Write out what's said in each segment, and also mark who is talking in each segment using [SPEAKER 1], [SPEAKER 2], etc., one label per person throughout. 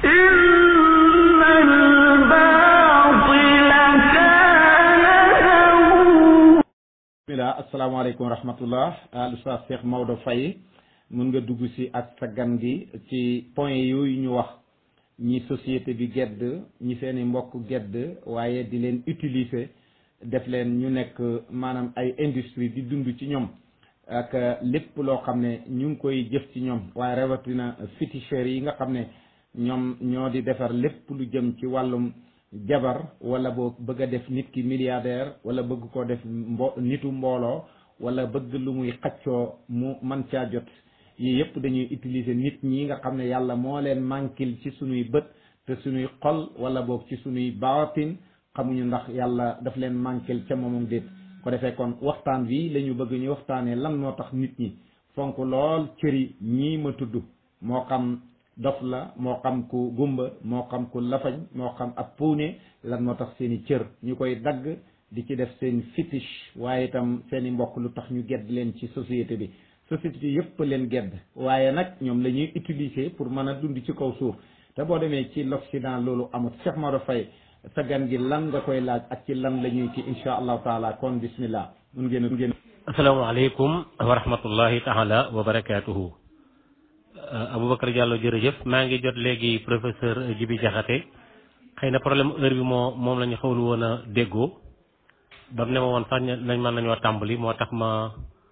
[SPEAKER 1] إن الباطل كان زهوقا
[SPEAKER 2] bismillah asalaamaaleykum wa rahmatullah al oustaz Cheikh Maodo Faye mun nga dugg si ak sa gan gi ci point yooyu ñu wax ñi société bi gedd ñi seeni mbokk gedd waaye di leen utiliser def leen ñu nekk maanaam ay industrie di dund ci ñoom ak lépp loo xam ne ñu ngi koy jëf ci ñoom waaye rawatina féticheurs yi nga xam ne ñoom ñoo di defar lépp lu jëm ci wàllum jabar wala boo bëgg a def nit ki milliardaire wala bëgg koo def mbo nitu mbooloo wala bëgg lu muy xaccoo mu man caa jot yii yëpp dañuy utiliser nit ñi nga xam ne yàlla moo leen manquil ci sunuy bët te sunuy xol wala boog ci sunuy baatin xamuñu ndax yàlla daf leen manquil ca moomam déet ko defee kon waxtaan bi la ñu bëgg ñu waxtaanee lan moo tax nit ñi fonk lool cëri ñii ma tudd moo xam dof la moo xam ku gumba moo xam ku lafañ moo xam ab puune lan moo tax seen i cër ñu koy dagg di ci def seen fétiche waaye itam seen i mbokk lu tax ñu gedd leen ci société bi société bi yëpp leen gedd waaye nag ñoom la ñuy utiliser pour mën a dund ci kaw suuf te boo demee ci l'Occident loolu amut Cheikh Maodo Faye sa gan gi lan nga koy laaj ak ci lan la ñuy ci insha allahu taala kon bismillah mun ngeen mun ngeen
[SPEAKER 3] asalaamaaleykum wa rahmatullahi taala wa barakaatuhu Aboubacar Diallo jërëjëf maa ngi jot léegi professeur Djibi Diakhaté xëy na problème heure bi moo moom la ñu xawlu woon a déggoo ba mu ne ma woon sax nañ mën nañoo tàmbali moo tax ma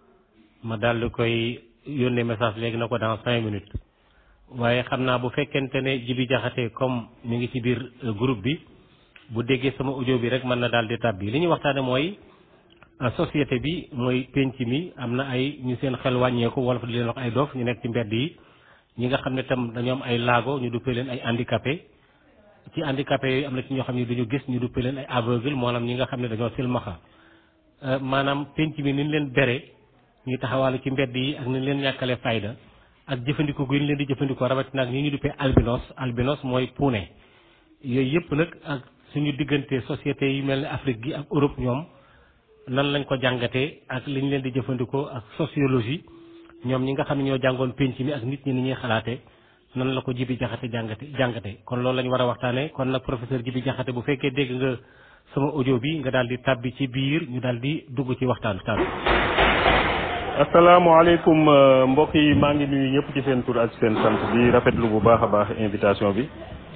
[SPEAKER 3] ma daal di koy yónnee message léegi na ko dans cinq minutes waaye xam naa bu fekkente ne Djibi Diakhaté comme mi ngi ci biir groupe bi bu déggee sama audio bi rek mën na daal di tàbbi li ñuy waxtaane mooy société bi mooy penc mi am na ay ñu seen xel wàññeeku wala fa di leen wax ay dof ñu nekk ci mbedd yi ñi nga xam ne tam dañoo am ay laago ñu duppee leen ay handicapé ci handicapé yooyu am na ci ñoo xam ne duñu gis ñu duppee leen ay aveugle maanaam ñi nga xam ne dañoo silmaxa maanaam penc mi ni ñu leen bere ñu taxawaalu ci mbedd yi ak ni ñu leen ñàkkale fayda ak jëfandikoo gu ñu leen di jëfandikoo rawatina ak ñi ñu duppee albinos albinos mooy puune yooyu yëpp nag ak suñu diggante société yi mel ne Afrique gi ak Europe ñoom nan lañ ko jàngatee ak li ñu leen di jëfandikoo ak sociologie ñoom ñi nga xam ne ñoo jàngoon penc mi ak nit ñi ni ñuy xalaate nan la ko Djibi Diakhaté jàngate jàngate kon loolu la ñu war a waxtaanee kon nag professeur Djibi Diakhaté bu fekkee dégg nga sama audio bi nga daal di tàbbi ci biir ñu daal di dugg ci waxtaan taan
[SPEAKER 4] asalaamaaleykum mbokk yi maa ngi nuyu ñëpp ci seen tur ak seen sant di rafetlu bu baax a baax invitation bi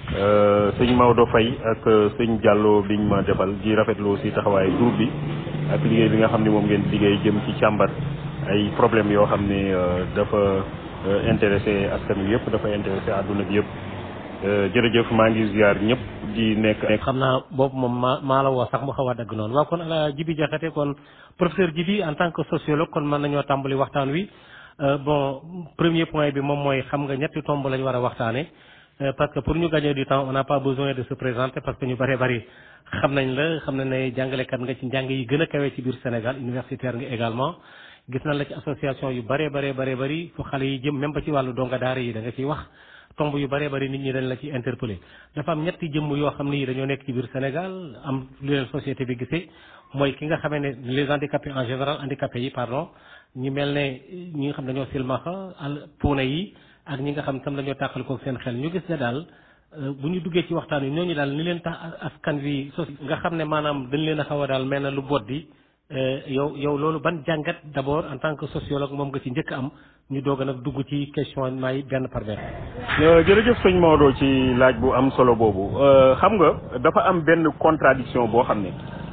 [SPEAKER 4] sëñ Maodo Faye ak sëñ Diallo biñ ma defal di rafetlu aussi taxawaayu groupe bi ak liggéey bi nga xam ne moom ngeen liggéey jëm ci càmbar ay problème yoo xam ne dafa intéressé askan wi yëpp dafa intéressé àdduna bi yëpp jërëjëf maa ngi ziar ñëpp di nekk.
[SPEAKER 3] xam naa boobu moom maa maa la woo sax mu xaw a dagg noonu waaw kon ala Djibi Diakhaté kon professeur Djibi en tant que sociologue kon mën nañoo tàmbali waxtaan wi bon premier point bi moom mooy xam nga ñetti tomb lañ war a waxtaane parce que pour ñu gagner du temps on n'a pas besoin de se présenter parce que ñu bëree bëri xam nañ la xam nañ ne jàngalekat nga ci njàng yi gën a kawee ci biir Sénégal universitaire nga également gis nañ la ci association yu bëree bëree bëree bëri fu xale yi jëm même ba ci wàllu donga daara yi da nga ciy wax tomb yu bëree bëri nit ñi dañ la ci interpellé dafa am ñetti jëmm yoo xam ne yi dañoo nekk ci biir Sénégal am lu leen société bi gisee mooy ki nga xamee ne les handicapés en général handicapés yi pardon ñi mel ne ñi nga xam dañoo silmaxa al puune yi ak ñi nga xam tam dañoo tàqal ko seen xel ñu gis ne daal bu ñu duggee ci waxtaan wi ñooñu daal ni leen tax askan wi sos nga xam ne maanaam dañ leen a xaw a daal mel na lu boddi yow yow loolu ban jàngat d'abord en tant que sociologue moom nga ci njëkk am ñu doog a nag dugg ci questionnement yi benn par benn.
[SPEAKER 4] jërëjëf sëñ Maodo ci laaj bu am solo boobu xam nga dafa am benn contradiction boo xam ne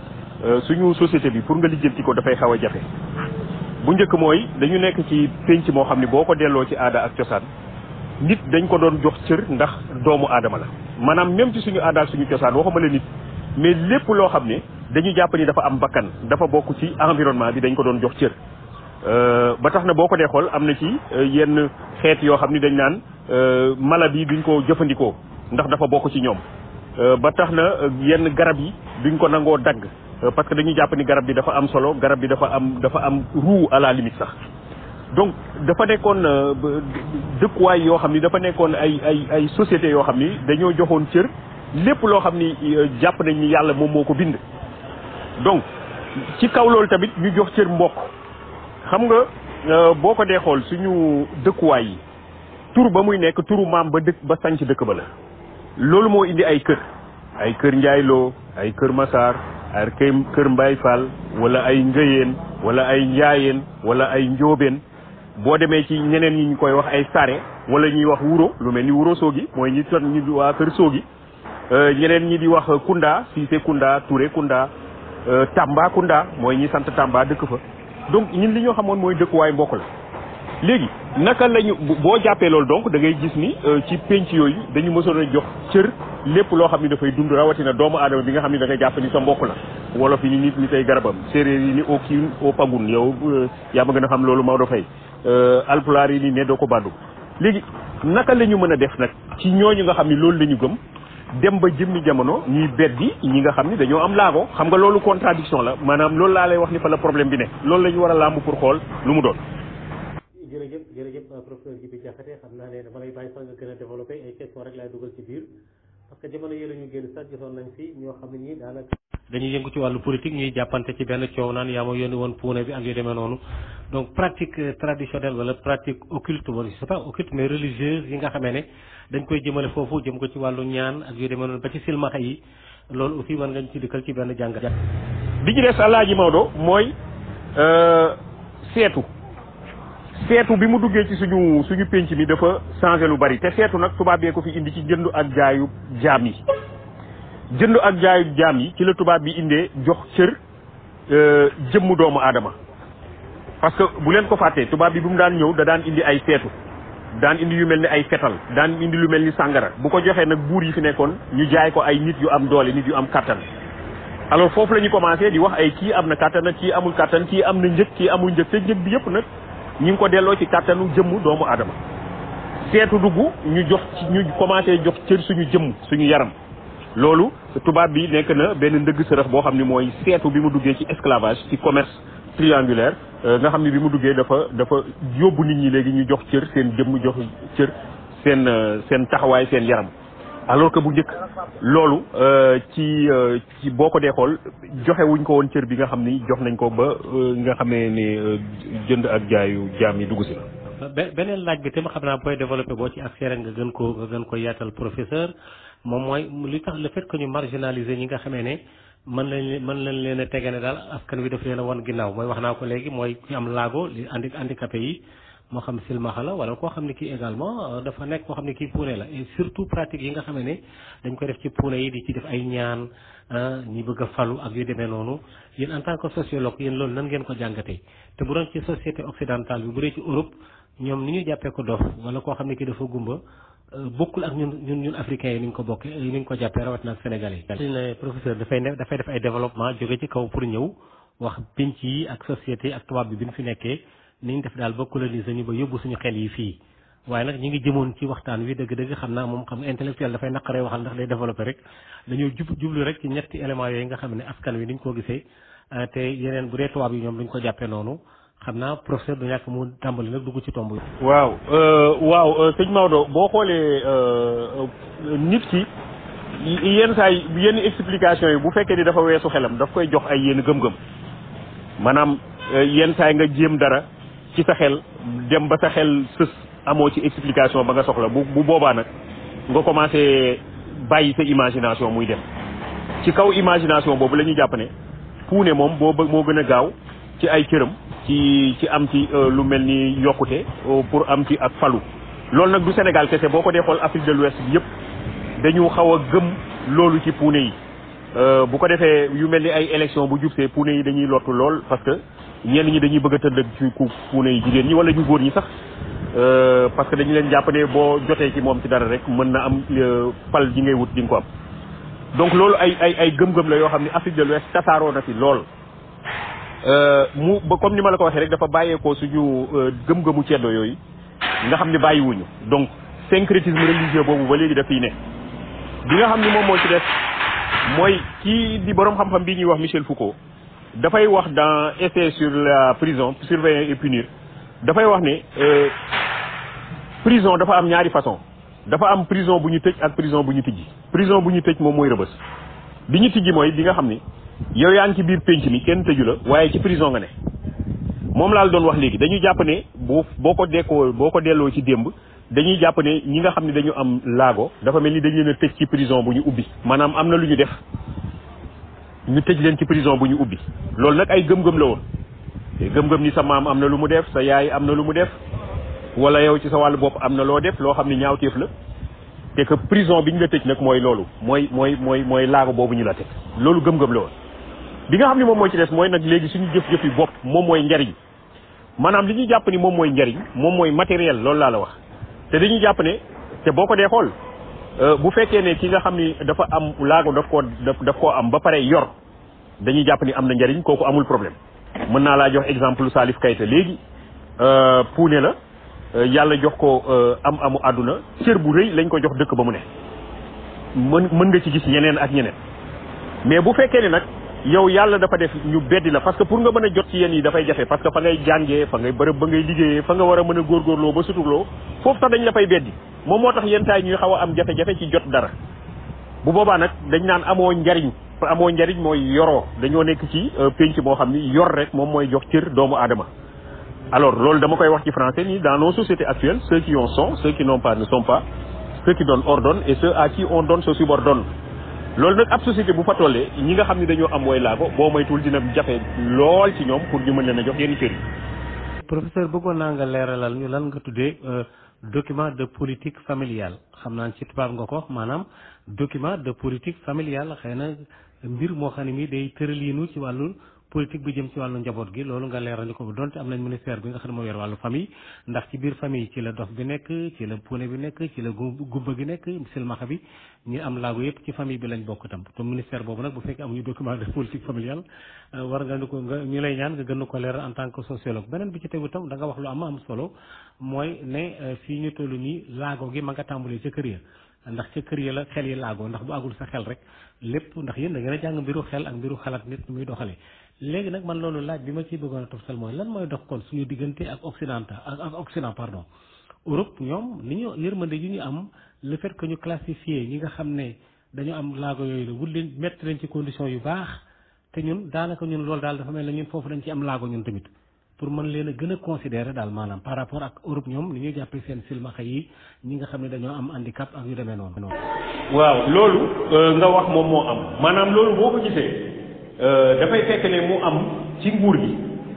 [SPEAKER 4] suñu société bi pour nga lijjanti ko dafay xaw a jafe bu njëkk mooy dañu nekk ci pénc moo xam ne boo ko delloo ci aada ak cosaan nit dañ ko doon jox cër ndax doomu aadama la maanaam même ci suñu aada ak suñu cosaan waxuma la nit mais lépp loo xam ne dañu jàpp ni dafa am bakkan dafa bokk ci environnement bi dañ ko doon jox cër ba tax na boo ko dee xool am na ci yenn xeet yoo xam ni dañ naan mala bi duñ ko jëfandikoo ndax dafa bokk ci ñoom ba tax na yenn garab yi duñ ko nangoo dagg parce que dañuy jàpp ni garab bi dafa am solo garab bi dafa am dafa am roux à la limite sax donc dafa nekkoon dëkkuwaay yoo xam ni dafa nekkoon ay ay ay sociétés yoo xam ni dañoo joxoon cër lépp loo xam ni jàpp nañ ni yàlla moom moo ko bind donc ci kaw loolu tamit ñu jox cër mbokk xam nga boo ko dee xool suñu dëkkuwaay yi tur ba muy nekk turu maam ba dëkk ba sanc dëkk ba la loolu moo indi ay kër ay kër njaayloo ay kër masaar ay kër kër mbay fall wala ay ngëyeen wala ay njaayeen wala ay njóobeen boo demee ci ñeneen ñi ñu koy wax ay sare wala ñuy wax wuro lu mel ni wuro soogi mooy ñi ton ñi waa kër soogi ñeneen ñi di wax kunda siise kunda touré kunda tamba kunda mooy ñi sant tamba dëkk fa donc ñun li ñoo xamoon mooy dëkkuwaay mbokk la léegi naka lañu boo jàppee loolu donc da ngay gis ni ci penc yooyu dañu mësoon a jox cër lépp loo xam ni dafay dund rawatina doomu aadama bi nga xam ni da nga jàpp ni sa mbokk la wolof yi ni nit ni tey garabam séeréer yi ni au kiin au pagun yow yaa ma gën a xam loolu Maodo Faye alpulaar yi ni ne doo ko bàddu léegi naka la ñu mën a def nag ci ñooñu nga xam ni loolu la ñu gëm dem ba jëmmi jamono ñuy beddi ñi nga xam ni dañoo am laago xam nga loolu contradiction la maanaam loolu laa lay wax ni fa la problème bi ne loolu la ñu war a làmb pour xool lu mu doon
[SPEAKER 3] jërëjëf jërëjëf professeur Djibi Diakhaté xam naa ne dama lay bàyyi sax nga gën a développé ay question rek laay dugal ci biir parce que jamono yële ñu génn sax gisoon nañ fi ñoo xam ne ñii daanaka dañuy yëngu ci wàllu politique ñuy jàppante ci benn coow naan yaa ma yónni woon puune bi ak yu demee noonu donc pratique traditionnelle wala pratique occulte wala c'est pas occulte mais religieuse yi nga xamee ne dañ koy jëmale foofu jëm ko ci wàllu ñaan ak yu demee noonu ba ci silmaxa yi loolu aussi mën ngañ ci dikkal ci benn jàngat
[SPEAKER 4] bi ci des Alaaji Maodo mooy seetu seetu bi mu duggee ci suñu suñu pénc mi dafa changé lu bari te seetu nag tubaab bee ko fi indi ci jënd ak jaayu jaam yi jënd ak jaayu jaam yi ci la tubaab bi indee jox cër jëmmu doomu aadama parce que bu leen ko fàttee tubaab bi bu mu daan ñëw da daan indi ay seetu daan indi yu mel ni ay fetal daan indi lu mel ni sàngara bu ko joxee nag buur yi fi nekkoon ñu jaay ko ay nit yu am doole nit yu am kattan alors foofu la ñu commencé di wax ay kii am na kattan ak kii amul kattan kii am na njëg kii amul njëg te njëg bi yëpp nag ñu ngi ko delloo ci kattanu jëmm doomu aadama seetu dugg ñu jox ci ñu commencé jox cër suñu jëmm suñu yaram loolu tubaab bi nekk na benn ndëgg sërëx boo xam ni mooy seetu bi mu duggee ci esclavage ci commerce triangulaire nga xam ni bi mu duggee dafa dafa yóbbu nit ñi léegi ñu jox cër seen jëmm jox cër seen seen taxawaay seen yaram alors que bu njëkk loolu ci ci boo ko dee xool joxe wuñ ko woon cër bi nga xam ni jox nañ ko ba nga xamee ne jënd ak jaayu jaam yi dugg si la.
[SPEAKER 3] beneen laaj bi tam xam naa booy développé boo ci accès rek nga gën ko nga gën ko yaatal professeur moom mooy li tax le fait que ñu marginaliser ñi nga xamee ne mën lañ mën lañ leen a tege ne daal askan wi daf leen a wan ginnaaw mooy wax naa ko léegi mooy ñu am laago li andi handicapé yi. moo xam silmaxa la wala koo xam ne kii également dafa nekk koo xam ne kii puune la et surtout pratique yi nga xam ne dañ koy def ci puune yi di ci def ay ñaan ñi bëgg a falu ak yu demee noonu yéen en tant que sociologue yéen loolu nan ngeen ko jàngatee te bu doon ci société occidentale bi bu dee ci Europe ñoom ni ñu jàppee ko dof wala koo xam ne kii dafa gumba bokkul ak ñun ñun ñun africains yi ni ñu ko bokkee ni ñu ko jàppee rawatina ak sénégalais yi. ne professeur dafay ne dafay def ay développement jóge ci kaw pour ñëw wax pinc yi ak société ak tubaab bi bi ñu fi nekkee. ni ñu def daal ba coloniser ñu ba yóbbu suñu xel yi fii waaye nag ñu ngi jëmoon ci waxtaan wi dëgg-dëgg xam naa moom xam nga intellectuel dafay naqaree waxal ndax day développé rek dañoo jub jublu rek ci ñetti éléments yooyu nga xam ne askan wi niñ ko gisee te yeneen bu dee tubaab yi ñoom duñ ko jàppee noonu xam naa professeur du ñàkk mu tàmbali nag dugg ci tomb yi.
[SPEAKER 4] waaw waaw sëñ Maodo boo xoolee nit ki yenn saa yi yenn explication yi bu fekkee ni dafa weesu xelam daf koy jox ay yenn gëm-gëm maanaam yenn saa yi nga jéem dara. ci sa xel dem ba sa xel sës amoo ci explication ba nga soxla bu bu boobaa nag nga commencé bàyyi sa imagination muy dem ci kaw imagination boobu la ñuy jàpp ne puune moom boo moo gën a gaaw ci ay cëram ci ci am ci lu mel ni yokkute pour am ci ak falu loolu nag du Sénégal kese boo ko dee xool Afrique de l'Ouest bi yëpp dañu xaw a gëm loolu ci puune yi bu ko defee yu mel ni ay élection bu jubsee puune yi dañuy lottu lool parce que ñenn ñi dañuy bëgg a tëdd ci ku puune yi jigéen ñi wala ñu góor ñi sax parce que dañu leen jàpp ne boo jotee ci moom ci dara rek mën na am pal ji ngay wut di nga ko am donc loolu ay ay ay gëm-gëm la yoo xam ne Afrique de l'Ouest tasaaroo na fi lool mu ba comme ni ma la ko waxee rek dafa bàyyeekoo suñu gëm-gëmu ceddo yooyu nga xam ne bàyyiwuñu donc syncrétisme religieux boobu ba léegi daf fiy ne bi nga xam ni moom moo ci def mooy kii di boroom xam-xam bii ñuy wax Michel Foucault dafay wax dans essai sur la prison surveiller et punir dafay wax ne prison dafa am ñaari façon dafa am prison bu ñu tëj ak prison bu ñu tijji prison bu ñu tëj moom mooy rëbës bi ñu tijji mooy bi nga xam ni yow yaa ngi ci biir pénc mi kenn tëju la waaye ci prison nga ne moom laa la doon wax léegi dañuy jàpp ne boo boo ko dekkoo boo ko delloo ci démb dañuy jàpp ne ñi nga xam ne dañu am laago dafa mel ni dañ leen a tëj ci prison bu ñu ubbi maanaam am na lu ñu def ñu tëj leen ci prison bu ñu ubbi loolu nag ay gëm-gëm la woon te gëm-gëm ni sa maam am na lu mu def sa yaay am na lu mu def wala yow ci sa wàllu bopp am na loo def loo xam ne ñaawteef la te que prison bi ñu la tëj nag mooy loolu mooy mooy mooy mooy laago boobu ñu la teg loolu gëm-gëm la woon bi nga xam ne moom moo ci des mooy nag léegi suñu jëf-jëf yi bopp moom mooy njariñ maanaam li ñuy jàpp ni moom mooy njariñ moom mooy matériel loolu laa la wax te dañuy jàpp ne te boo ko dee xool bu fekkee ne ki nga xam ni dafa am laago daf koo daf koo am ba pare yor dañuy jàpp ni am na njariñ kooku amul problème mën naa laa jox exemple Salif Keita léegi puune la yàlla jox ko am amu àdduna cër bu rëy lañ ko jox dëkk ba mu ne mën mën nga ci gis ñeneen ak ñeneen mais bu fekkee ne nag yow yàlla dafa def ñu beddi la parce que pour nga mën a jot ci yéen yi dafay jafe parce que fa ngay jàngee fa ngay bërëb ba ngay liggéeyee fa nga war a mën a góorgóorloo ba suturloo foofu sax dañ la fay beddi moom moo tax yenn saa yi ñuy xaw a am jafe-jafe ci jot dara bu boobaa nag dañ naan amoo njariñ amoo njariñ mooy yoroo dañoo nekk ci pénc moo xam ni yor rek moom mooy jox cër doomu aadama alors loolu dama koy wax ci français ni dans nos sociétés actuelles ceux qui en sont ceux qui n'ont pas ne sont pas ceux qui donnent ordonnent et ceux à qui on donne se subordonnent loolu nag ab société bu fa tollee ñi nga xam ne dañoo am way laago boo moytuwul dina jafe lool ci ñoom pour ñu mën leen a jox yenn cër yi.
[SPEAKER 3] professeur bëggoon naa nga leeralal ñu lan nga tuddee document de politique familiale xam naa ci tubaab nga ko wax maanaam document de politique familiale xëy na mbir moo xam ne mii day tëraliinu ci wàllu politique bi jëm ci wàllu njaboot gi loolu nga leeral ñu ko donte am nañ ministère bi nga xam ne moo yor wàllu famille ndax ci biir famille ci la dof bi nekk ci la puune bi nekk ci la gumba gi nekk silmaxa bi ñu am laago yëpp ci famille bi lañ bokk tam te ministère boobu nag bu fekkee amuñu document de politique familiale war nga ni ko nga ñu lay ñaan nga gën ko leeral en tant que sociologue beneen bi ci tegu tam da nga wax lu am am solo mooy ne fii ñu toll nii laago gi ma nga tàmbalee ca kër ya ndax ca kër ya la xel yi laagoo ndax bu agul sa xel rek lépp ndax yéen da ngeen a jàng mbiru xel ak mbiru xalaat nit muy doxalee léegi nag man loolu laaj bi ma ciy bëggoon a toftal mooy lan mooy dox kon suñu diggante ak occidental ak ak occident pardon Europe ñoom ni ñu yërmande yu ñu am le fait que ñu classifié ñi nga xam ne dañu am laago yooyu la wut leen mettre leen ci condition yu baax te ñun daanaka ñun loolu daal dafa mel ne ñun foofu dañ ci am laago ñun tamit pour mën leen a gën a considérer daal maanaam par rapport ak Europe ñoom ni ñuy jàppee seen silmaxa yi ñi nga xam ne dañoo am handicap ak yu demee noonu.
[SPEAKER 4] waaw loolu nga wax moom moo am maanaam loolu boo ko gisee dafay fekk ne mu am ci nguur gi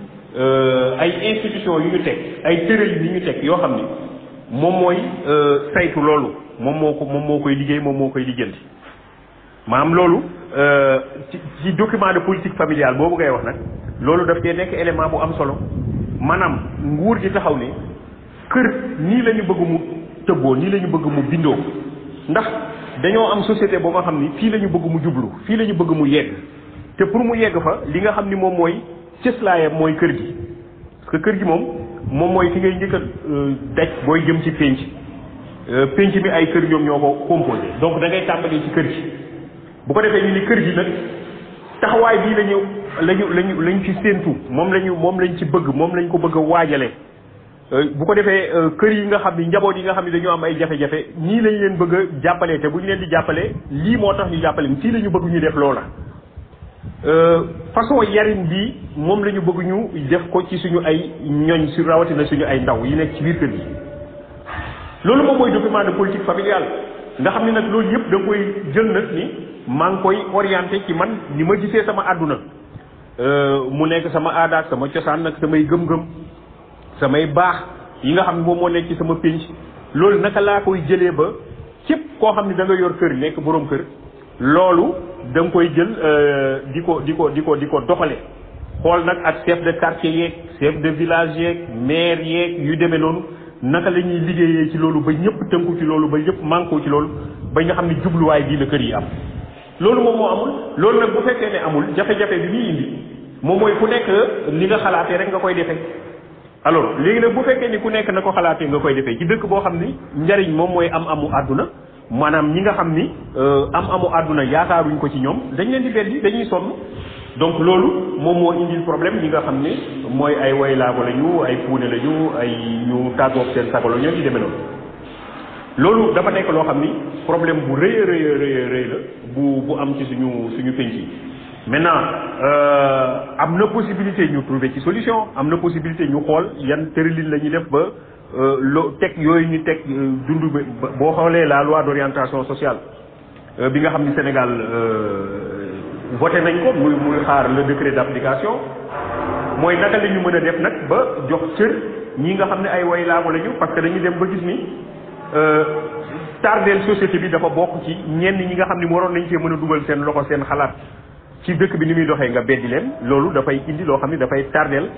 [SPEAKER 4] ay institution yu ñu teg ay tërëlin yu ñu teg yoo xam ni moom mooy saytu loolu moom moo ko moom moo koy liggéey moom moo koy lijjanti maanaam loolu ci ci document de politique familiale boobu ngay wax nag loolu daf cee nekk élément bu am solo maanaam nguur gi taxaw ne kër nii la ñu bëgg mu tëbboo nii la ñu bëgg mu bindoo ndax dañoo am société boo nga xam ni fii la ñu bëgg mu jublu fii la ñu bëgg mu yegg te pour mu yegg fa li nga xam ni moom mooy cëslaayam mooy kër gi parce que kër gi moom moom mooy fi ngay njëkk a daj booy jëm ci pénc pénc mi ay kër ñoom ñoo ko composé donc da ngay tàmbalee ci kër gi bu ko defee ñu ni kër gi nag taxawaay bii lañu lañu lañu lañ ci séentu moom lañu moom lañ ci bëgg moom lañ ko bëgg a waajale bu ko defee kër yi nga xam ni njaboot yi nga xam ni dañoo am ay jafe-jafe ñii lañ leen bëgg a jàppale te bu ñu leen di jàppale lii moo tax ñu jàppale fii la ñu bëgg ñu def loola façon yarin bi moom la ñu bëgg ñu def ko ci suñu ay ñoñ su rawatina suñu ay ndaw yi nekk ci biir kër gi loolu moom mooy document de politique familiale nga xam ne nag loolu yëpp da nga koy jël nag ni maa ngi koy orienté ci man ni ma gisee sama àdduna mu nekk sama aada ak sama cosaan nag samay gëm-gëm samay baax yi nga xam ne moom moo nekk ci sama pénc loolu naka laa koy jëlee ba képp koo xam ne da nga yor kër nekk boroom kër loolu da nga koy jël di ko di ko di ko di ko doxale xool nag ak chef de quartier yeeg chef de village yeeg maire yeeg yu demee noonu naka la ñuy liggéeyee ci loolu ba ñëpp tënku ci loolu ba ñëpp mànkoo ci loolu ba nga xam ne jubluwaay bii la kër yi am loolu moom moo amul loolu nag bu fekkee ne amul jafe-jafe bi muy indi moom mooy ku nekk li nga xalaatee rek nga koy defee alors léegi nag bu fekkee ni ku nekk na ko xalaatee nga koy defee ci dëkk boo xam ni njariñ moom mooy am amu àdduna maanaam ñi nga xam ni am amu àdduna yaakaaruñ ko ci ñoom dañ leen di beddi dañuy sonn donc loolu moom moo indil problème ñi nga xam ne mooy ay way laago lañu ay puune lañu ay ñu tàggoog seen sago la ñoo ñu demee noonu loolu dafa nekk loo xam ni problème bu rëy a rëy a rëy la bu bu am ci suñu suñu penc yi maintenant am na possibilité ñu trouver ci solution am na possibilité ñu xool yan tëralin la ñuy def ba lo teg yooyu ñu teg dund boo xoolee la loi d'orientation sociale bi nga xam ni Sénégal voté nañ ko muy muy xaar le décret d'application mooy naka la ñu mën a def nag ba jox cër ñi nga xam ne ay way laago lañu parce que dañuy dem ba gis ni tardeel société bi dafa bokk ci ñenn ñi nga xam ni waroon nañ cee mën a dugal seen loxo seen xalaat ci dëkk bi ni muy doxee nga beddi leen loolu dafay indi loo xam ni dafay tardeel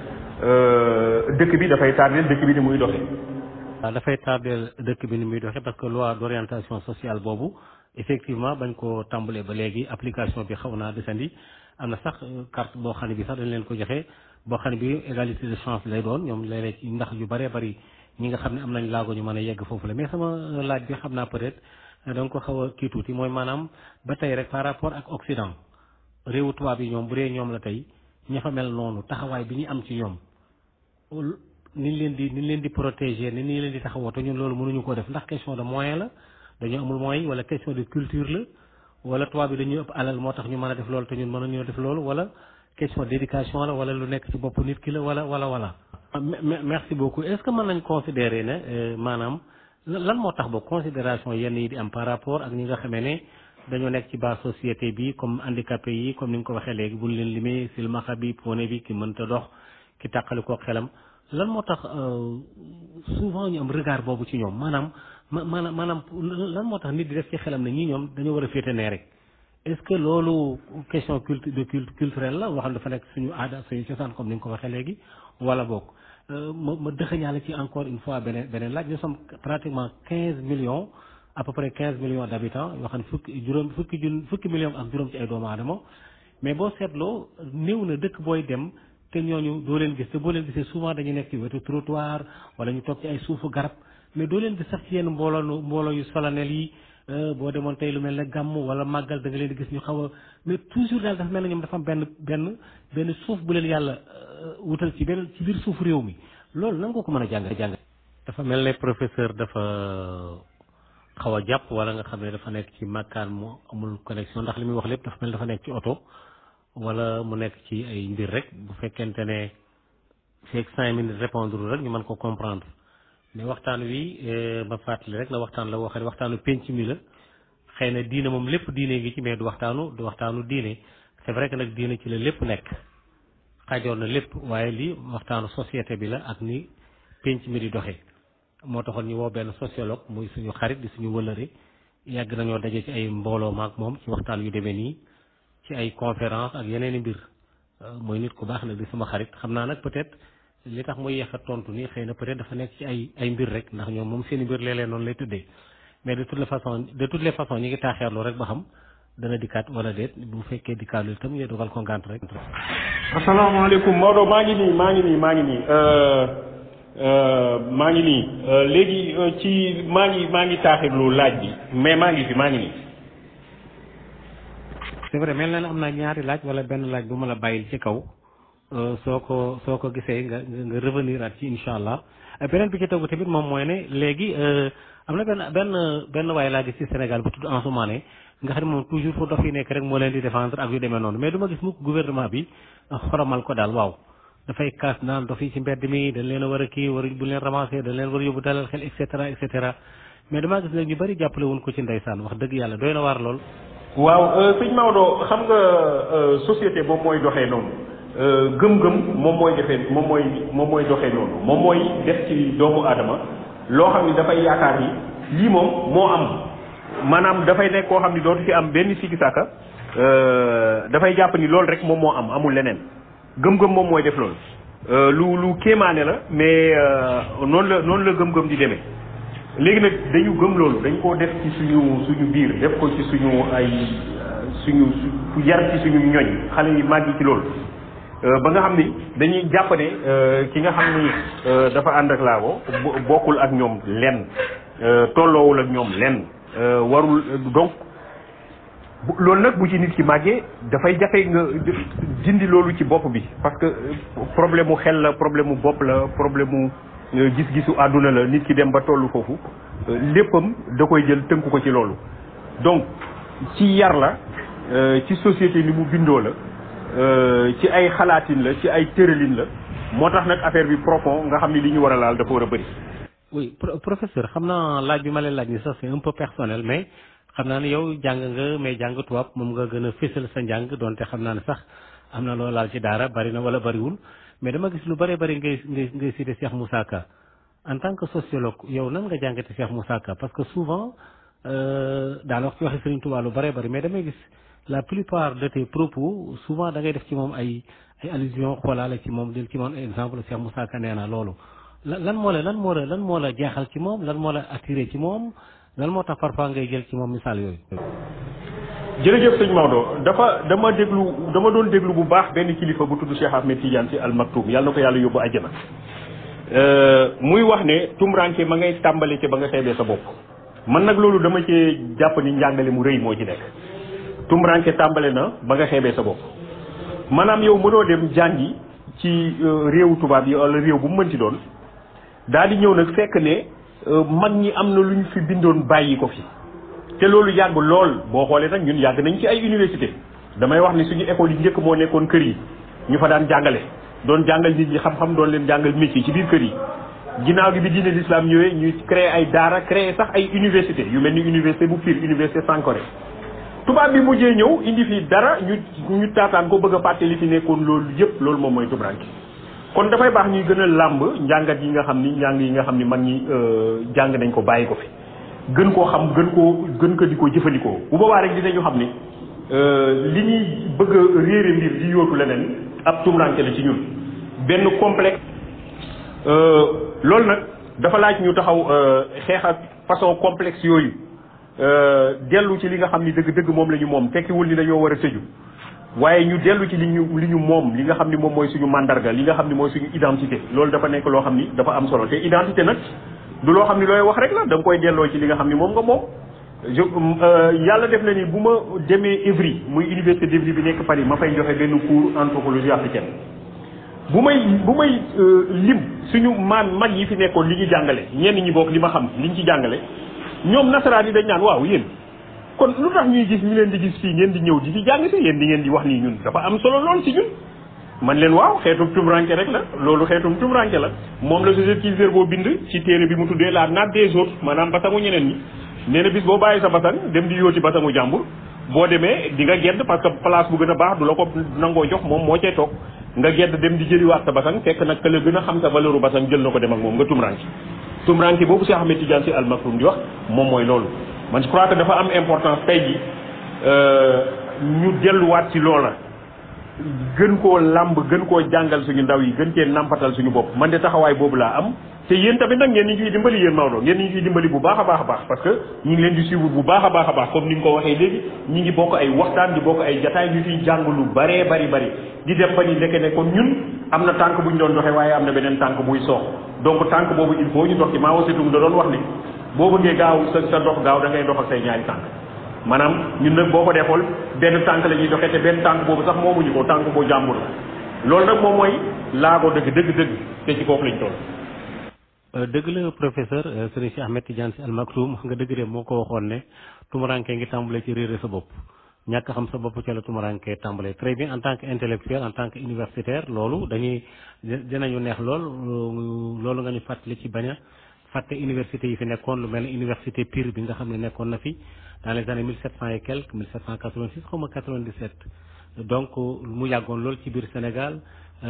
[SPEAKER 4] dëkk bi dafay tardeel dëkk bi ni muy doxee.
[SPEAKER 3] waaw dafay tardeel dëkk bi ni muy doxee parce que loi d'orientation sociale boobu effectivement bañ ko tàmbalee ba léegi application bi xaw naa desandi am na sax carte boo xam ne bi sax dañ leen ko joxe boo xam ne bi égalité de chance lay doon ñoom léeg-léeg ci ndax yu bëree bëri ñi nga xam ne am nañ laago ñu mën a yegg foofu la mais sama laaj bi xam naa peut-être danga ko xaw a kii tuuti mooy maanaam ba tey rek par rapport ak Occident réewu tubaab yi ñoom bu dee ñoom la tey ña fa mel noonu taxawaay bi ñu am ci ñoom ni leen di ni leen di protéger ni ni leen di taxawoo te ñun loolu mënuñu ko def ndax question de moyen la dañoo amul moyen wala question de culture la wala tubaab bi dañuy ëpp alal moo tax ñu mën a def loolu te ñun mënuñoo def loolu wala question d'éducation la wala lu nekk ci bopp nit ki la wala wala wala. merci beaucoup est-ce que mën nañ considérer ne maanaam lan moo tax ba considération yenn yi di am par rapport ak ñi nga xamee ne dañoo nekk ci base société bi comme handicapé yi comme ni nga ko waxee léegi buñ leen limee silmaxa bi pone bi ki mënta dox ki tàqali ko xelam lan moo tax souvent ñu am regard boobu ci ñoom maanaam maanaam maanaam lan moo tax nit di def ci xelam ne ñii ñoom dañoo war a féete nee rek est-ce que loolu question culte de culte culturelle la waxam dafa nekk suñu aada suñu cosaan comme ni nga ko waxee léegi wala boog ma ma dëxëñaale ci encore une fois beneen beneen laaj nous sommes pratiquement quinze millions à peu près quinze millions d'habitants yoo xam ne fukki juróom fukki jun fukki millions ak juróom ci ay doomu aadama mais boo seetloo néew na dëkk booy dem te ñooñu doo leen gis te boo leen gisee souvent dañu nekk ci wetu trottoir wala ñu toog ci ay suufu garab mais doo leen gis sax ci yenn mbooloo mbooloo yu solennel yi boo demoon tey lu mel ne gàmm wala màggal da nga leen di gis ñu xaw a mais toujours daal dafa mel ne ñoom dafa am benn benn benn suuf bu leen yàlla wutal ci benn ci biir suuf réew mi loolu nan nga ko mën a jàng jàng dafa mel ne professeur dafa xaw a jàpp wala nga xam ne dafa nekk ci makkaan mu amul connexion ndax li muy wax lépp dafa mel dafa nekk ci oto wala mu nekk ci ay mbir rek bu fekkente ne feeg cinq minutes répondre rek ñu mën ko comprendre mais waxtaan wi ma fàttali rek na waxtaan la woo xam ne waxtaanu penc mi la xëy na diine moom lépp diine ngi ci mais du waxtaanu du waxtaanu diine c'est vrai que nag diine ci la lépp nekk xajoon na lépp waaye lii waxtaanu société bi la ak ni penc mi di doxee moo taxoon ñu woo benn sociologue muy suñu xarit di suñu wëlëre yàgg nañoo daje ci ay mbooloo maak moom ci waxtaan yu demee nii ci ay conférence ak yeneen i mbir mooy nit ku baax nag di sama xarit xam naa nag peut-être li tax muy yeex a tontu nii xëy na peut-être dafa nekk ci ay ay mbir rek ndax ñoom moom seen i mbir léeg-léeg noonu lay tëddee mais de toutes les façons de toutes les façons ñi ngi taaxeerlu rek ba xam dana dikkaat wala déet bu fekkee dikkaatul itam ñu dogal ko ngànt rek.
[SPEAKER 4] asalaamaaleykum Maodo maa ngi nii maa ngi nii maa ngi nii maa ngi nii léegi ci maa ngi maa ngi taaxirlu laaj bi mais maa ngi fi maa ngi nii.
[SPEAKER 3] c'est vrai mel na ne am naa ñaari laaj wala benn laaj bu ma la bàyyil ci kaw soo ko soo ko gisee nga nga revenir at ci incha allah beneen bi ci tegu tamit moom mooy ne léegi am na benn benn benn waaye laa gis ci Sénégal bu tudd Ansoumane nga xam ne moom toujours fu dof yi nekk rek moo leen di défendre ak yu demee noonu mais du ma gis mukk gouvernement bi xoromal ko daal waaw dafay kaas naan dof yi ci mbedd mi dañ leen a war a kii war bu leen ramasser dañ leen war a yóbbu dalal xel et cetera et cetera mais damaa gis nag ñu bari jàppale woon ko ci ndeysaan wax dëgg yàlla doy na waar lool.
[SPEAKER 4] waaw sëñ Maodo xam nga société boobu mooy doxee noonu gëm-gëm moom mooy defee moom mooy moom mooy doxee noonu moom mooy def ci doomu aadama loo xam ni dafay yaakaar ni lii moom moo am maanaam dafay nekk koo xam ni dootu ci am benn sikki sàkka dafay jàpp ni loolu rek moom moo am amul leneen gëm-gëm moom mooy def loolu lu lu kéemaane la mais noonu la noonu la gëm-gëm di demee léegi nag dañu gëm loolu dañ koo def ci suñu suñu biir def ko ci suñu ay suñu su yar ci suñu ñoñ xale yi màgg ci loolu ba nga xam ni dañuy jàpp ne ki nga xam ni dafa ànd ak laago bokkul ak ñoom lenn tolloowul ak ñoom lenn warul donc loolu nag bu ci nit ki màggee dafay jafe nga dindi loolu ci bopp bi parce que problème mu xel la problème mu bopp la problème mu gis-gisu àdduna la nit ki dem ba tollu foofu léppam da koy jël tënku ko ci loolu donc ci yar la ci société ni mu bindoo la ci ay xalaatin la ci ay tëralin la moo tax nag affaire bi profond nga xam ni li ñu war a laal dafa war a bëri
[SPEAKER 3] oui pro- professeur xam naa laaj bi ma leen laaj ni sax c'est un peu personnel mais xam naa ne yow jàng nga mais jàng tubaab moom nga gën a fésal sa njàng donte xam naa ne sax am na loo laal ci daara bari na wala bariwul mais dama gis lu bari bari ngay ngay ngay cité Cheikh Moussa Ka en tant que sociologue yow nan nga jàngate Cheikh Moussa Ka parce que souvent daal wax ci waxi Serigne Touba lu bari bari mais damay gis la plupart de tes propos souvent da ngay def ci moom ay ay allusion xoolaale ci moom del ci moom exemple Cheikh Moussa Ka nee na loolu lan lan moo la lan moo la lan moo la jeexal ci moom lan moo la attiré ci moom lan moo tax parfois ngay jël ci moom misaal yooyu.
[SPEAKER 4] jërëjëf sëñ Maodo dafa dama déglu dama doon déglu bu baax benn kilifa bu tudd Cheikh Ahmed Tidiane si Al Maktoum yàlla na ko yàlla yóbbu àjjana muy wax ne tumranke ma ngay tàmbali ci ba nga xeebee sa bopp man nag loolu dama cee jàpp ni njàngale mu rëy moo ci nekk tumranke tàmbale na ba nga xeebee sa bopp maanaam yow mënoo dem jàngi ci réewu tubaab yi wala réew bu mu mënti doon daal di ñëw nag fekk ne mag ñi am na lu ñu fi bindoon bàyyi ko fi te loolu yàgg lool boo xoolee nag ñun yàgg nañ ci ay université damay wax ni suñu école yi njëkk moo nekkoon kër yi ñu fa daan jàngale doon jàngal nit ñi xam-xam doon leen jàngal métier ci biir kër yi ginnaaw gi bi diine l'islam ñëwee ñuy créer ay daara créer sax ay université yu mel ni université bu Pire université Sankoré tubaab bi mujjee ñëw indi fi dara ñu ñu taataan ko bëgg a fàtte li fi nekkoon loolu yëpp loolu moom mooy tubranke kon dafay baax ñuy gën a làmb njàngat yi nga xam ni njàng yi nga xam ni mag ñi jàng nañ ko bàyyi ko fi gën koo xam gën koo gën ko di ko jëfandikoo bu boobaa rek dinañu xam ni li ñuy bëgg a réere mbir di yóotu leneen ab tumranke la ci ñun benn complexe loolu nag dafa laaj ñu taxaw xeex ak façon complexe yooyu dellu ci li nga xam ni dëgg-dëgg moom la ñu moom tekkiwul ni dañoo war a tëju waaye ñu dellu ci li ñu li ñu moom li nga xam ni moom mooy suñu mandarga li nga xam ni mooy suñu identité loolu dafa nekk loo xam ni dafa am solo te identité nag du loo xam ni looy wax rek la da nga koy delloo ci li nga xam ni moom nga moom je yàlla def na ni bu ma demee Évry muy université d'Évry bi nekk Paris ma fay joxe benn cours anthropologie africaine bu may bu may lim suñu maam mag yi fi nekkoon li ñu jàngale ñenn ñi bokk li ma xam liñ ci jàngale ñoom nasaraan yi dañ naan waaw yéen kon lu tax ñuy gis ñu leen di gis fii ngeen di ñëw di fi jàng si yéen di ngeen di wax nii ñun dafa am solo lool ci ñun man leen waaw xeetum tumranke rek la loolu xeetum tumranke la moom la Joseph Kiefer boo bind ci téere bi mu tuddee la nappe des autres maanaam basangu ñeneen ñi nee na bis boo bàyyi sa basang dem di yóoti basangu jàmbur boo demee di nga gedd parce que place bu gën a baax du la ko nangoo jox moom moo cay toog nga gedd dem di jëliwaat sa basang fekk nag ka la gën a xam sa valeur u basang jël na ko dem ak moom nga tumranke tumranke boobu Cheikh Ahmed Tidiane Sy Al Maktoum di wax moom mooy loolu man je crois que dafa am importance tey ji ñu delluwaat ci loola gën koo làmb gën koo jàngal suñu ndaw yi gën cee nampatal suñu bopp man de taxawaay boobu laa am te yéen tamit nag ngeen ñu ciy dimbali yéen Maodo ngeen ñu ciy dimbali bu baax a baax a baax parce que ñu ngi leen di suivre bu baax a baax a baax comme ni nga ko waxee léegi ñi ngi bokk ay waxtaan di bokk ay jataay ñu ciy jàng lu baree bari bari di def ba ni ndeke ne kon ñun am na tànk bu ñu doon doxee waaye am na beneen tànk buy soox donc tànk boobu il faut ñu dox ci maa wasitum da doon wax ni boo bëggee gaaw sa sa dox gaaw da ngay dox ak say ñaari tànk maanaam ñun nag boo ko defool benn tànk la ñuy doxee te benn tànk boobu sax moomuñu ko tànk boo jàmbur la loolu nag moom mooy laago dëgg dëgg dëgg te ci foofu lañ toll.
[SPEAKER 3] dëgg la professeur Serigne Cheikh Ahmed Tidiane Sy Al Maktoum nga dëgg de moo ko waxoon ne tumuranke ngi tàmbalee ci réere sa bopp ñàkk xam sa bopp ca la tumuranke tàmbalee très bien en tant que intellectuel en tant que universitaire loolu dañuy dinañu neex lool loolu nga ñu fàttali ci bañ a fàtte université yi fi nekkoon lu mel ne université Pire bi nga xam ne nekkoon na fi dans les années 1700 et quelques 1786 xaw ma 97 donc mu yàggoon lool ci biir Sénégal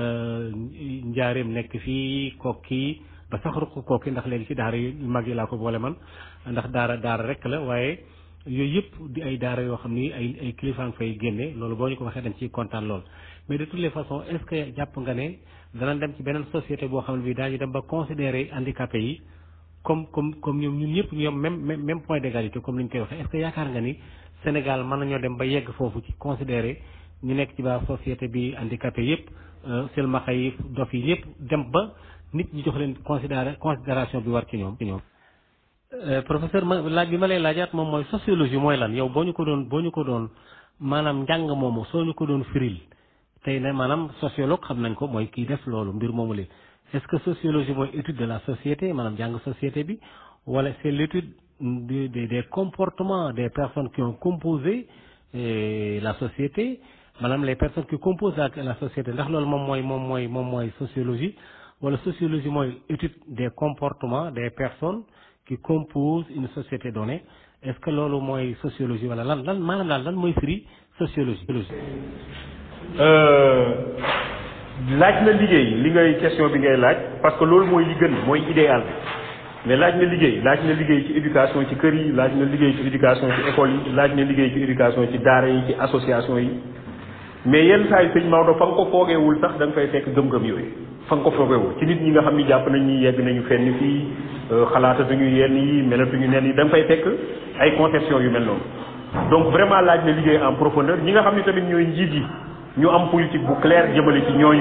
[SPEAKER 3] njaareem nekk fii kokki ba sax ruq kokki ndax léegi ci daara yu mag yi laa ko boole man ndax daara daara rek la waaye yooyu yëpp di ay daara yoo xam ni ay ay kilifa nga fay génne loolu boo ñu ko waxee dañ ciy kontaan lool. mais de toutes les façons est-ce que jàpp nga ne danañ dem ci beneen société boo xam ne bii daañu dem ba considérer handicapés yi. comme comme comme ñoom ñun ñëpp ñoom même même même point d'égalité comme ni ñu koy waxee est-ce que yaakaar nga ni Sénégal mën nañoo dem ba yegg foofu ci considérer ñu nekk ci ba société bi handicapé yëpp selmaxa yi dof yi yëpp dem ba nit ñi jox leen considéré considération bi war ci ñoom ci ñoom. professeur ma laaj bi ma lay laajaat moom mooy sociologie mooy lan yow boo ñu ko doon boo ñu ko doon maanaam njàng moomu soo ñu ko doon firil tey ne maanaam sociologue xam nañ ko mooy kii def loolu mbir moomu leen. est-ce que sociologie mooy étude de la société maanaam jàng société bi wala c'est l'étude des des des comportements des personnes qui ont composé la société maanaam les personnes qui composent la la société ndax loolu moom mooy moom mooy moom mooy sociologie wala sociologie mooy étude des comportements des personnes qui composent une société donnée est-ce que loolu mooy sociologie wala lan lan maanaam daal lan mooy firi sociologie.
[SPEAKER 4] laaj na liggéey li ngay question bi ngay laaj parce que loolu mooy li gën mooy idéal mais laaj na liggéey laaj na liggéey ci éducation ci kër yi laaj na liggéey ci éducation ci école yi laaj na liggéey ci éducation ci daara yi ci association yi mais yenn saa yi sëñ Maodo fa nga ko foogeewul sax da nga fay fekk gëm-gëm yooyu fa nga ko foogeewul ci nit ñi nga xam ni jàpp nañ ni yegg nañu fenn fii xalaatatuñu yenn yi melatuñu nen yi da nga fay fekk ay conception yu mel noonu donc vraiment laaj na liggéey en profondeur ñi nga xam ni tamit ñooy njiit yi ñu am politique bu clair jëmale ci ñooñu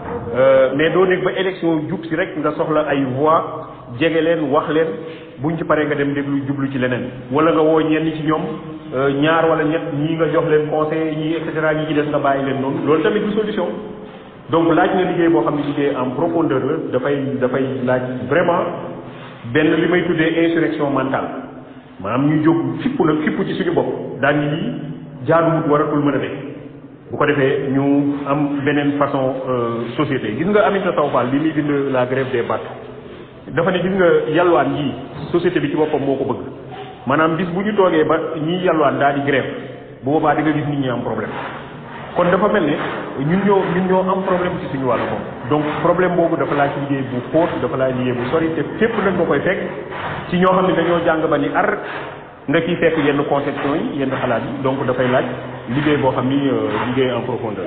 [SPEAKER 4] mais doo nekk ba élection jub si rek nga soxla ay voix jege leen wax leen buñ ci paree nga dem déglu jublu ci leneen wala nga woo ñenn ci ñoom ñaar wala ñett ñii nga jox leen conseil ñii et cetera ñi ci des nga bàyyi leen noonu loolu tamit du solution donc laaj na liggéey boo xam ne liggéey en profondeur la dafay dafay laaj vraiment benn li may tuddee insurrection mentale maanaam ñu jóg fippu nag fippu ci suñu bopp daan ni lii jaaduwut waratul mën a nekk bu ko defee ñu am beneen façon société gis nga Aminata Sow Fall bi muy bind la grève des bateaux dafa ne gis nga yalwaan yi société bi ci boppam moo ko bëgg maanaam bis bu ñu toogee ba ñiy yalwaan daal di grève bu boobaa di nga gis nit ñi am problème kon dafa mel ne ñun ñoo ñun ñoo am problème ci suñu wàllu bopp donc problème boobu dafa laaj liggéey bu xóot dafa laaj liggéey bu sori te fépp nag nga koy fekk ci ñoo xam ne dañoo jàng ba ni ar nga ciy fekk yenn conception yi yenn xalaat yi donc dafay laaj liggéey boo xam ni liggéey en profondeur.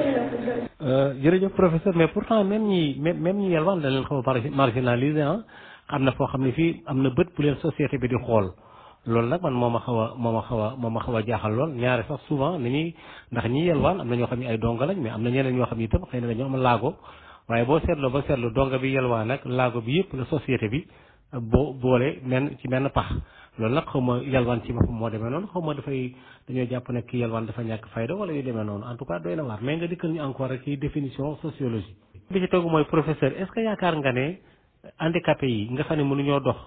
[SPEAKER 3] jërëjëf professeur mais pourtant même ñi même même ñi yalwaan da leen xaw a marginalisé ah am na foo xam ne fii am na bët bu leen société bi di xool loolu nag man moo ma xaw a moo ma xaw a moo ma xaw a jaaxal lool ñaare sax souvent ni ñuy ndax ñi yalwaan am na ñoo xam ne ay donga lañ mais am na ñeneen ñoo xam ne itam xëy na dañoo am laago waaye boo seetloo ba seetlu donga bi yalwaan nag laago bi yëpp la société bi boo boole men ci menn pax loolu nag xaw ma yalwaan ci boppam moo demee noonu xaw ma dafay dañoo jàpp ne kii yalwaan dafa ñàkk fayda wala yu demee noonu en tout cas doy na waar mais nga dikkal ñu encore rek ci définition sociologie bi ci tegu mooy professeur est-ce que yaakaar nga ne handicapé yi nga xam ne mënuñoo dox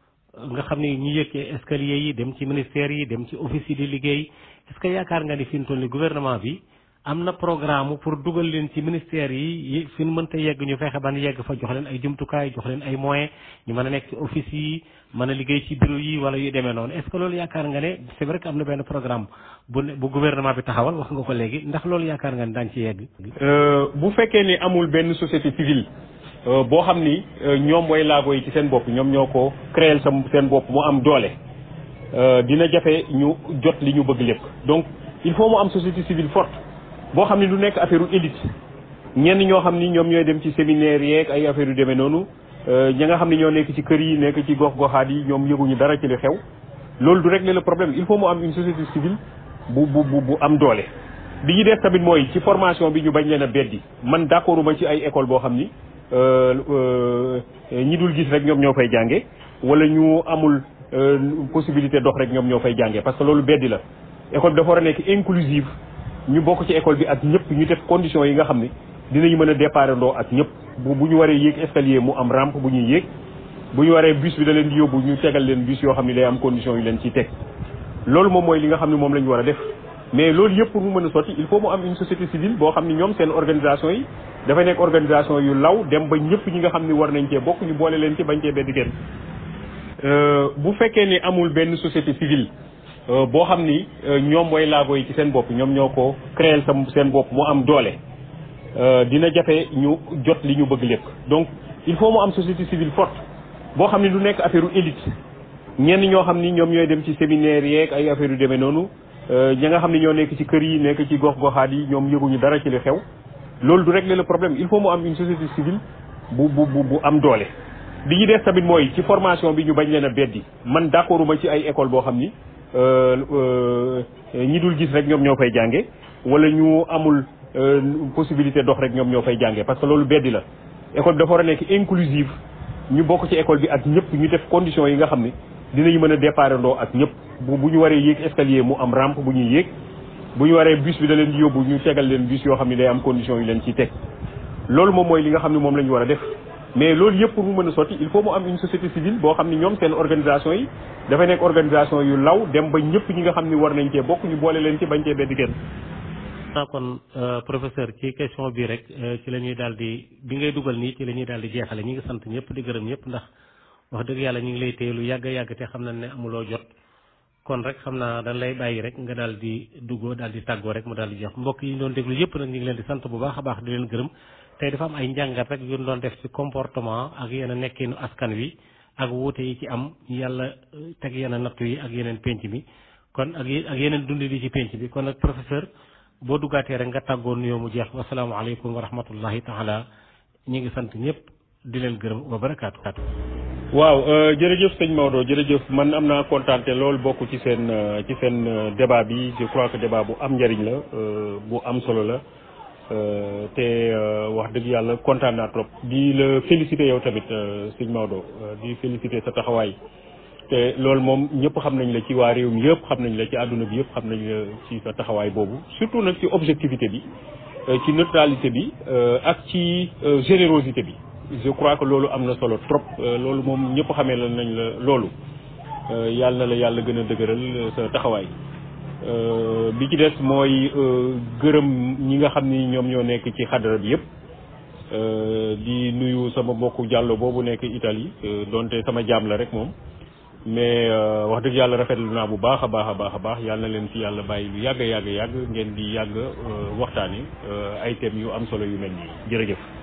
[SPEAKER 3] nga xam ne ñu yëg ci escalier yi dem ci ministère yi dem ci office yi di liggéey est-ce que yaakaar nga ni fi mu toll ni gouvernement bi am na programme pour dugal leen ci ministère yi fi ñu mënta yegg ñu fexe ban yegg fa jox leen ay jumtukaay jox leen ay moyens ñu mën a nekk ci office yi mën a liggéey ci bureau yi wala yu demee noonu est-ce que loolu yaakaar nga ne c'est vrai que am na benn programme bu bu gouvernement bi taxawal wax nga ko léegi ndax loolu yaakaar nga ne daañu ci yegg.
[SPEAKER 4] bu fekkee ni amul benn société civile boo xam ni ñoom mooy laago yi ci seen bopp ñoom ñoo ko créer sa seen bopp mu am doole dina jafe ñu jot li ñu bëgg lépp donc il faut mu am société civile forte. boo xam ne du nekk affaire élite ñenn ñoo xam ni ñoom ñooy dem ci séminaire yeeg ay affaire yu demee noonu ñi nga xam ne ñoo nekk ci kër yi nekk ci gox goxaat yi ñoom yëguñu dara ci li xew loolu du régler le problème il faut mu am une société civile bu bu bu bu am doole. bi ñu def tamit mooy ci formation bi ñu bañ leen a beddi man d'accord ma ci ay école boo xam ni ñi dul gis rek ñoom ñoo fay jànge wala ñu amul possibilité dox rek ñoom ñoo fay jànge parce que loolu beddi la école bi dafa war a nekk inclusive ñu bokk ci école bi ak ñëpp ñu def conditions yi nga xam ne dinañu mën a départ ndoo ak ñëpp bu bu ñu waree yéeg escalier mu am rampe bu ñuy yéeg bu ñu waree bus bi da leen di yóbbu ñu tegal leen bus yoo xam ne day am conditions yu leen ciy teg loolu moom mooy li nga xam ne moom la ñu war a def mais loolu yëpp pour mu mën a sotti il faut mu am une société civile boo xam ne ñoom seen organisation yi dafay nekk organisation yu law dem ba ñëpp ñi nga xam ne war nañ cee bokk ñu boole leen ci bañ cee beddi kenn bu fekkee ni amul benn société civile boo xam ni ñoom mooy laago yi ci seen bopp ñoom ñoo ko créer sa seen bopp mu am doole dina jafe ñu jot li ñu bëgg lépp donc il faut mu am société civile forte boo xam ne du nekk affaire élite ñenn ñoo xam ni ñoom ñooy dem ci séminaire yeeg ay affaire yu demee noonu ñi nga xam ne ñoo nekk ci kër yi nekk ci gox goxaat yi ñoom yëguñu dara ci li xew loolu du régler le problème il faut mu am une société civile bu bu bu bu am doole. bi ñu def tamit mooy ci formation bi ñu bañ leen a beddi man d'accord ma ci ay école boo xam ni. ñi dul gis rek ñoom ñoo fay jànge wala ñu amul possibilité dox rek ñoom ñoo fay jànge parce que loolu beddi la école bi dafa war a nekk inclusive ñu bokk ci école bi ak ñëpp ñu def conditions yi nga xam ne dinañu mën a départ ndoo ak ñëpp bu bu ñu waree yéeg escalier mu am rampe bu ñuy yéeg bu ñu waree bus bi da leen di yóbbu ñu tegal leen bus yoo xam ne day am conditions yu leen ciy teg loolu moom mooy li nga xam ne moom la ñu war a def mais loolu yëpp pour mu mën a sotti il faut mu am une société civile boo xam ni ñoom seen organisation yi dafay nekk organisation yu law dem ba ñëpp ñi nga xam ni war nañ cee bokk ñu boole leen ci bañ cee beddi kenn
[SPEAKER 3] ah kon professeur ci question bi rek ci la ñuy daal di bi ngay dugal nii ci la ñuy daal di jeexale ñi ngi sant ñëpp di gërëm ñëpp ndax wax dëgg yàlla ñu ngi lay téye lu yàgg yàgg te xam nañ ne amuloo jot kon rek xam naa dañ lay bàyyi rek nga daal di duggoo daal di tàggoo rek mu daal di jeex mbokk yi ñu doon déglu yëpp nag ñu ngi leen di sant bu baax a baax di leen gërëm tey dafa am ay njàngat rek yu ñu doon def ci comportement ak yenn nekkinu askan wi ak wuute yi ci am yàlla teg yenn nattu yi ak yeneen penc mi kon ak ak yeneen dundi di ci penc bi kon nag professeur boo duggaatee rek nga tàggoo nuyoo mu jeex wasalaamaaleykum wa rahmatullahi taala ñi ngi sant ñëpp di leen gërëm wa barakaatu.
[SPEAKER 4] waaw jërëjëf sëñ Maodo jërëjëf man am naa kontaan te loolu bokk ci seen ci seen débat bi je crois que débat bu am njëriñ la bu am solo la te wax dëgg yàlla kontaan naa trop di la féliciter yow tamit sëñ Maodo di féliciter sa taxawaay te loolu moom ñëpp xam nañ la ci waa réew mi yëpp xam nañ la ci àdduna bi yëpp xam nañ la ci sa taxawaay boobu surtout nag ci objectivité bi ci neutralité bi ak ci générosité bi je crois que loolu am na solo trop loolu moom ñëpp xamee la nañ la loolu yàlla na la yàlla gën a dëgëral sa taxawaay bi ci des mooy gërëm ñi nga xam ni ñoom ñoo nekk ci xadara bi yëpp di nuyu sama mbokku jàllo boobu nekk Italie donte sama jaam la rek moom mais wax dëgg yàlla rafetlu naa bu baax a baax a baax a baax yàlla na leen fi yàlla bàyyi lu yàgg yàgg yàgg ngeen di yàgg waxtaane ay thèmes yu am solo yu mel nii jërëjëf